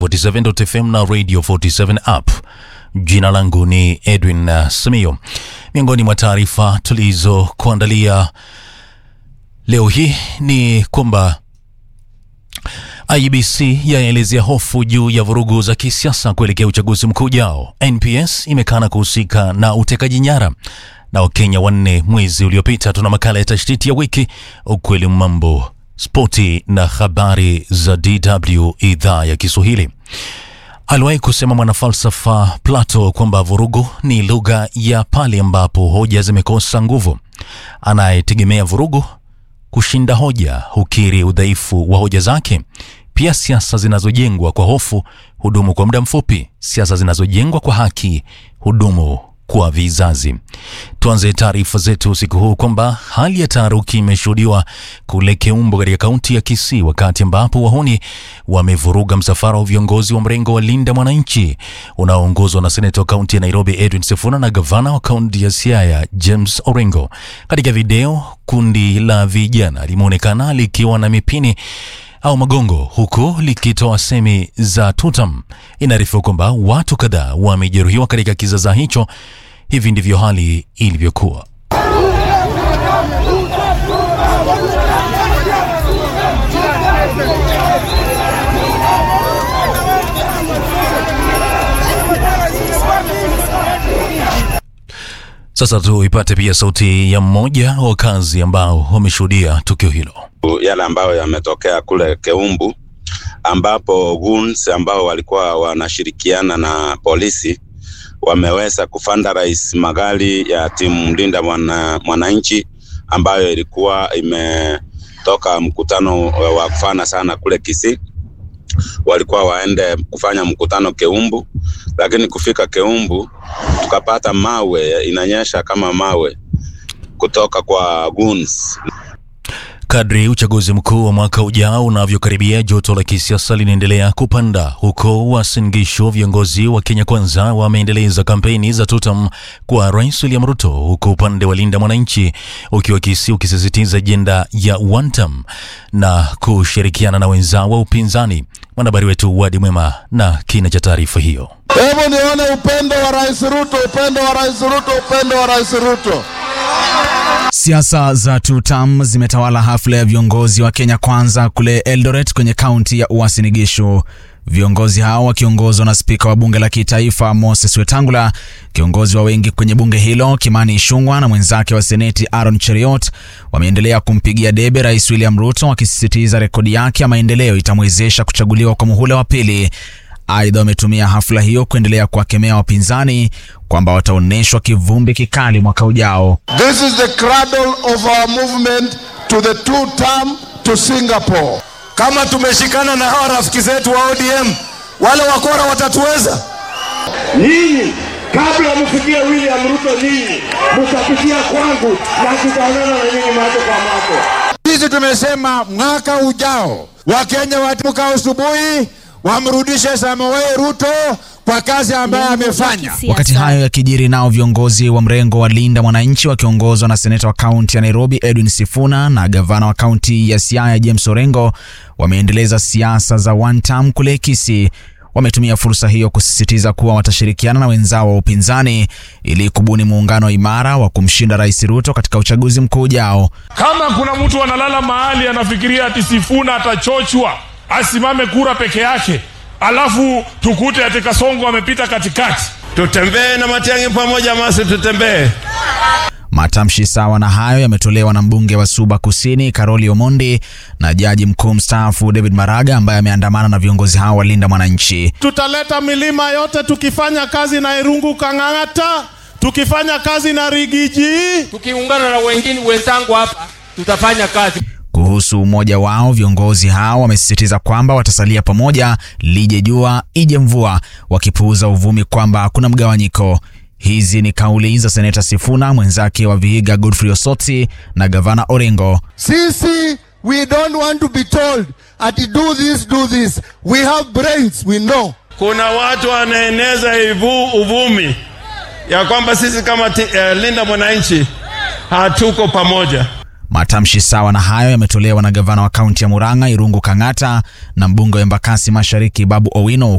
47.fm na Radio 47 app. Jina langu ni Edwin uh, Samio. Miongoni mwa taarifa tulizokuandalia leo hii ni kwamba IEBC yaelezea hofu juu ya vurugu za kisiasa kuelekea uchaguzi mkuu ujao. NPS imekana kuhusika na utekaji nyara na Wakenya wanne mwezi uliopita. Tuna makala ya tashtiti ya wiki, ukweli mambo, spoti na habari za DW idhaa ya Kiswahili. Aliwahi kusema mwanafalsafa Plato kwamba vurugu ni lugha ya pale ambapo hoja zimekosa nguvu. Anayetegemea vurugu kushinda hoja hukiri udhaifu wa hoja zake. Pia siasa zinazojengwa kwa hofu hudumu kwa muda mfupi. Siasa zinazojengwa kwa haki hudumu kwa vizazi. Tuanze taarifa zetu usiku huu kwamba hali ya taharuki imeshuhudiwa kule Keumbo katika kaunti ya Kisii, wakati ambapo wahuni wamevuruga msafara wa viongozi wa mrengo wa Linda Mwananchi unaoongozwa na seneta wa kaunti ya Nairobi Edwin Sifuna na gavana wa kaunti ya Siaya James Orengo. Katika video, kundi la vijana limeonekana likiwa na mipini au magongo huku likitoa semi za tutam. Inaarifiwa kwamba watu kadhaa wamejeruhiwa katika kizaza hicho. Hivi ndivyo hali ilivyokuwa. Sasa tuipate pia sauti ya mmoja wa wakazi ambao wameshuhudia tukio hilo. yale ambayo yametokea kule Keumbu ambapo goons ambao walikuwa wanashirikiana na polisi wameweza kufandarize magari ya timu Linda mwana, Mwananchi ambayo ilikuwa imetoka mkutano wa kufana sana kule Kisii. Walikuwa waende kufanya mkutano Keumbu, lakini kufika Keumbu tukapata mawe inanyesha kama mawe kutoka kwa goons. Kadri uchaguzi mkuu wa mwaka ujao unavyokaribia, joto la kisiasa linaendelea kupanda. Huko Uasin Gishu, viongozi wa Kenya Kwanza wameendeleza kampeni za tutam kwa Rais William Ruto, huku upande wa Linda Mwananchi ukiwa Kisii ukisisitiza ajenda ya one term na kushirikiana na wenzao wa upinzani. Mwanahabari wetu Wadi Mwema na kina cha taarifa hiyo. Hebu nione upendo wa Rais Ruto, upendo wa Rais Ruto, upendo wa Rais Ruto. Siasa za tutam zimetawala hafla ya viongozi wa Kenya Kwanza kule Eldoret kwenye kaunti ya Uasin Gishu. Viongozi hao wakiongozwa na spika wa bunge la kitaifa Moses Wetangula, kiongozi wa wengi kwenye bunge hilo Kimani Ichung'wah na mwenzake wa seneti Aaron Cheriot wameendelea kumpigia debe Rais William Ruto, wakisisitiza rekodi yake ya maendeleo itamwezesha kuchaguliwa kwa muhula wa pili. Aidha, wametumia hafla hiyo kuendelea kuwakemea wapinzani kwamba wataonyeshwa kivumbi kikali mwaka ujao. This is the cradle of our movement to the two term to Singapore. Kama tumeshikana na hawa rafiki zetu wa ODM, wale wakora watatuweza. Nyinyi kabla mfikie William Ruto, nyinyi mtapitia kwangu na tutaonana na nyinyi macho kwa macho. Sisi tumesema mwaka ujao Wakenya wataamka asubuhi wamrudishe Samoei Ruto kwa kazi ambayo amefanya. Wakati hayo yakijiri, nao viongozi wa mrengo wa Linda Mwananchi wakiongozwa na seneta wa kaunti ya Nairobi Edwin Sifuna na gavana wa kaunti ya Siaya James Orengo wameendeleza siasa za one term kule Kisii. Wametumia fursa hiyo kusisitiza kuwa watashirikiana na wenzao wa upinzani ili kubuni muungano imara wa kumshinda Rais Ruto katika uchaguzi mkuu ujao. Kama kuna mtu analala mahali anafikiria ati Sifuna atachochwa asimame kura peke yake, alafu tukute ati Kasongo amepita katikati, Tutembee na Matiang'i pamoja, masi tutembee. Matamshi sawa na hayo yametolewa na mbunge wa Suba Kusini Karoli Omondi na jaji mkuu mstaafu David Maraga ambaye ameandamana na viongozi hao wa Linda Mwananchi. tutaleta milima yote tukifanya kazi na Irungu Kang'ang'ata, tukifanya kazi na Rigiji. tukiungana na wengine wenzangu hapa tutafanya kazi. Kuhusu umoja wao, viongozi hao wamesisitiza kwamba watasalia pamoja lije jua ije mvua, wakipuuza uvumi kwamba kuna mgawanyiko. Hizi ni kauli za seneta Sifuna, mwenzake wa Vihiga Godfrey Osotsi na gavana Orengo. Sisi we don't want to be told ati do this do this. We have brains, we know. Kuna watu wanaeneza ivu, uvumi ya kwamba sisi kama ti, eh, Linda Mwananchi hatuko pamoja. Matamshi sawa na hayo yametolewa na gavana wa kaunti ya Murang'a Irungu Kang'ata na mbunge wa Embakasi Mashariki Babu Owino